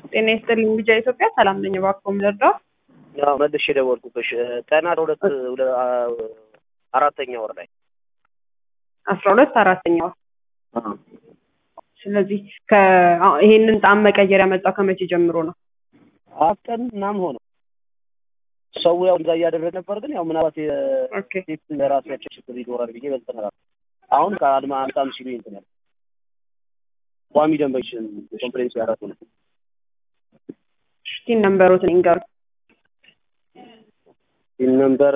ጤና ይስጥልኝ ቢጃ ኢትዮጵያ ሰላም ነኝ። እባክዎ ምደርዳው ያው መልሼ ደወልኩብሽ ቀናት ሁለት ሁለ- አራተኛ ወር ላይ አስራ ሁለት አራተኛ ወር ስለዚህ ከ- ይሄንን ጣም መቀየር ያመጣው ከመቼ ጀምሮ ነው? አራት ቀን ምናምን ሆነው ሰው ያው እዛ እያደረገ ነበር። ግን ያው ምናልባት ኦኬ የሴት ለራሳቸው ችግር ይኖራል ብዬ በልጥ ነበር። አሁን ከአድማ አምጣም ሲሉ እንትን ያለ ቋሚ ደንበኞች ኮምፕሌንስ ያደረጉ ነው። ሽቲን ነንበሮትን ይንገሩ። ይህን ነንበር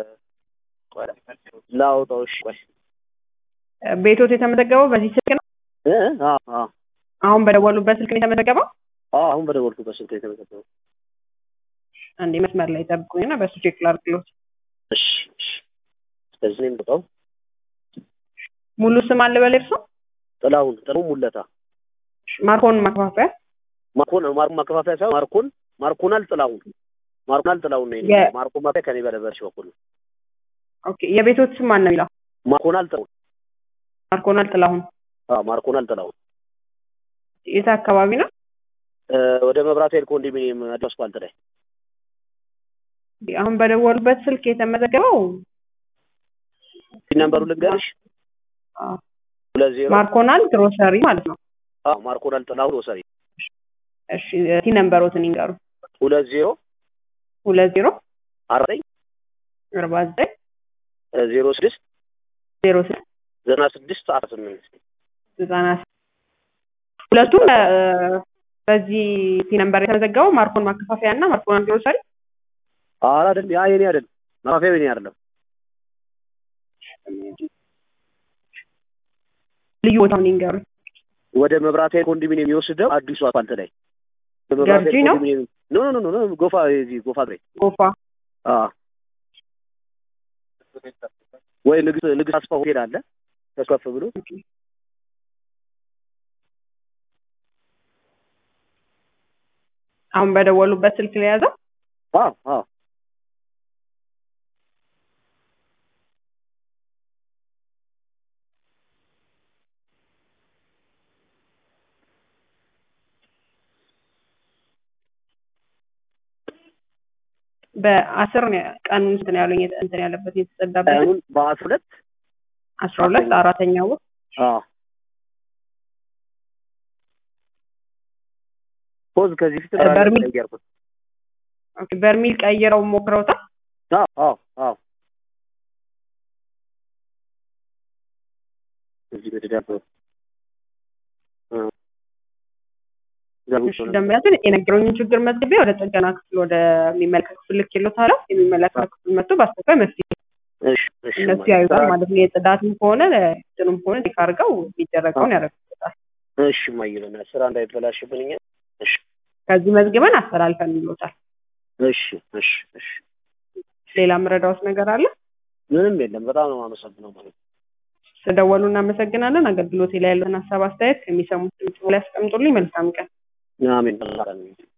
ላውጣው። እሺ ቆይ ቤቶት የተመዘገበው በዚህ ስልክ ነው? እ አ አ አሁን በደወሉበት ስልክ ነው የተመዘገበው? አ አሁን በደወልኩበት ስልክ የተመዘገበው። አንዴ መስመር ላይ ጠብቁኝና በሱ ቼክ ላድርግሎት። እሺ እሺ ስለዚህ ነው የምወጣው። ሙሉ ስም አለ በላይ እርሶ? ጥላሁን ጥላሁን ሙለታ ማርኮን ማከፋፈያ ማርኮን ማርኮን ማከፋፈያ ሳይሆን ማርኮን ማርኮናል ጥላሁን ማርኮናል ጥላሁን ነው የኔ የ- ማርኮን ማከፋፈያ ከኔ በለበርሽ በኩል ነው። ኦኬ የቤቶት ስም ማን ነው የሚለው? ማርኮናል ጥላሁን ማርኮናል ጥላሁን አ ማርኮናል ጥላሁን የት አካባቢ ነው? እ ወደ መብራት ኃይል ኮንዶሚኒየም አዲስ አስፋልት ላይ አሁን በደወሉበት ስልክ የተመዘገበው ነምበሩ ልንገርሽ አ፣ ሁለት ዜሮ ማርኮናል ግሮሰሪ ማለት ነው። አ ማርኮናል ጥላሁን ወሰሪ እሺ ቲ ነንበሮትን ይንገሩ። ሁለት ዜሮ ሁለት ዜሮ አራተኝ አርባ ዘጠኝ ዜሮ ስድስት ዜሮ ስድስት ዘጠና ስድስት አስራ ስምንት ዘጠና ሁለቱም እ፣ በዚህ ቲ ነንበር የተመዘገበው ማርኮን ማከፋፈያ እና ማርኮናል ግሮሰሪ ኧረ አይደል ያ የኔ አይደል ማከፋፈያ የኔ አይደለም ልዩ ቦታውን ይንገሩ። ወደ መብራት ኃይል ኮንዶሚኒየም የሚወስደው አዲሱ አስፋልት ላይ መብራት ገርጂ ኃይል ነው? ኮንዶሚኒየም ኖ ኖ ኖ ኖ ጎፋ እዚህ ጎፋ ግሬ ጎፋ አ ወይ ንግስት ንግስት አስፋ ሆቴል አለ ተከፍ ብሎ አሁን በደወሉበት ስልክ ላይ ያዘው። አ አ በአስር ነው ቀኑ እንትን ያሉኝ እንትን ያለበት የተጸዳበት አሁን በአስራ ሁለት አስራ ሁለት አራተኛ ወር አ ፖዝ ከዚህ ፊት በርሚል- ቀየርኩት ኦኬ፣ በርሚል ቀይረው ሞክረውታል። አ አ አ እዚህ በደዳብ እሺ ደንበኛችን የነገሩኝን ችግር መዝግቤ ወደ ጥገና ክፍል ወደሚመለከት ክፍል ልኬልዎታለሁ። የሚመለከት ክፍል መጥቶ በአስቸኳይ መፍትሄ እሺ እሺ እነሱ ያዩታል ማለት ነው። የጽዳትም ከሆነ እንትኑም ከሆነ ቼክ አድርገው የሚደረገውን ያደርጉታል። እሺ ማይበና ስራ እንዳይበላሽብን እኛ እሺ ከዚህ መዝግበን አስተላልፈን ይሎታል። እሺ እሺ እሺ ሌላ ምረዳዎት ነገር አለ? ምንም የለም። በጣም ነው የማመሰግነው ማለት ነው። ስለደወሉ እናመሰግናለን። አገልግሎቴ ላይ ያለን ሀሳብ አስተያየት ከሚሰሙት ድምጽ ላይ ያስቀምጡልኝ። መልካም ቀን። አሜን።